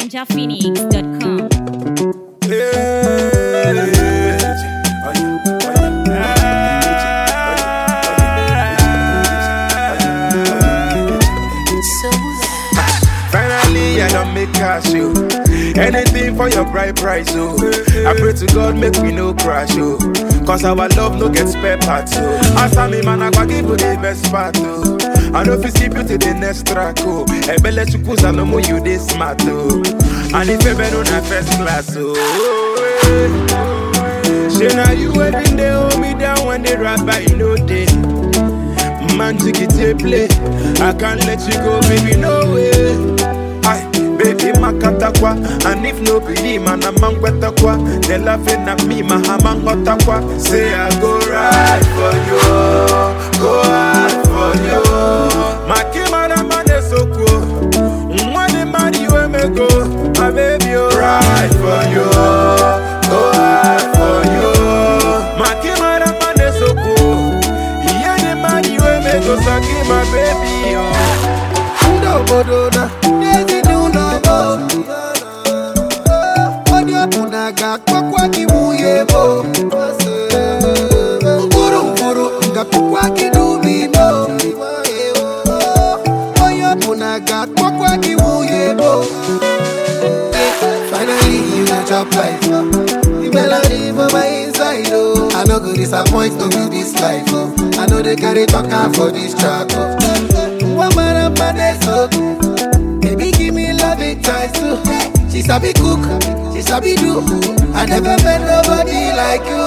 NinjaPhoenix.com. Finally, I don't make cash, yo. Anything for your bright price, oh. I pray to God, make we no crash, oh. Cause our love no get spare parts, oh. As I'm man, I go give you the best part, oh. I know if you skip you to the next track, oh. Ebele chukusa no more you this smart, oh. And if you been on a first class, oh. Say now you waiting, they hold me down when they rap, but you know they. Man, take it to play. I can't let you go, baby, no way. Aye, baby, makatakwa. And if no believe, man, I'm man kwa. They laughing at me, my hamang hotakwa. Say I go right for you, go hard for you. Makimana man is so cool. Money, man, you and me go. My baby, oh, right for you, go hard for you. Makimana man is so cool. Yeah, the man you and me go suck my baby, oh. n'obodo na n'ezinụlọ m onye ọbụla ga-akpọkwa gị nwunye m mkpụrụ mkpụrụ ga-akpọkwa gị n'ubi m onye ọbụla ga-akpọkwa gị nwunye m finally you go chop life the melody for my inside oh i no go disappoint no be this life oh i no dey carry talk am for this track oh. One man and man is so Baby, give me love it twice too. She sabi cook, she sabi do. I never met nobody like you.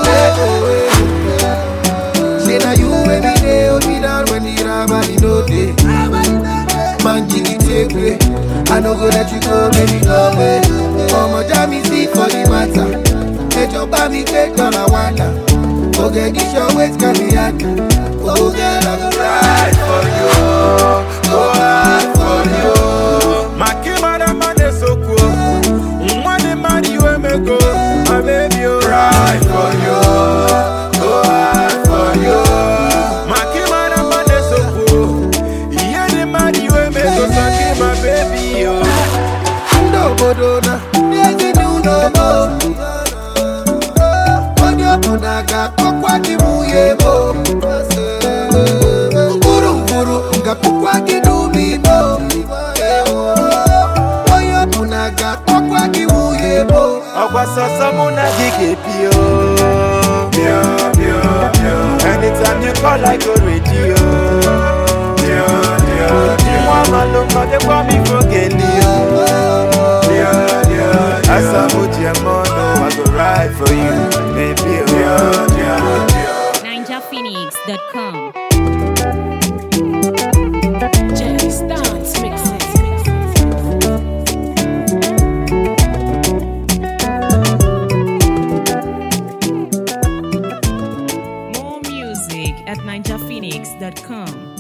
Say now you every day, hold me down when the rabbi no day. Man, jiggy take way. I no go let you go, baby, go away. Ọmọ já mi sí for the matter. Ẹjọ́ bá mi gbé dọ́là wàdà. Oge gíṣọ́ wait can be hard. Oge lọ́gọ́ Right for you, go hard for you. Makimana man is so cool. Money, man, you and me go. My baby, oh, right for you, go hard for you. Makimana man is so cool. Yeah, the man you and me go suck my baby, oh. n'obodo na n'ezinụlọ m onye ọbụla ga-akpọkwa gị nwunye m mkpụrụ mkpụrụ ga-akpọkwa gị n'ubi m onye ọbụla ga-akpọkwa gị nwunye m ọgwa sọsọ mụ na gị ga-ebi o Pio, pio, pio. anytime you call I go ready o Pio, pio, pio. nwa amalụkọ dịkwa m ifo geli o Pio, pio, pio. asamuji emono I go ride for you baby o Pio, pio, pio. NinjaPhoenix.com. More music at NinjaPhoenix.com.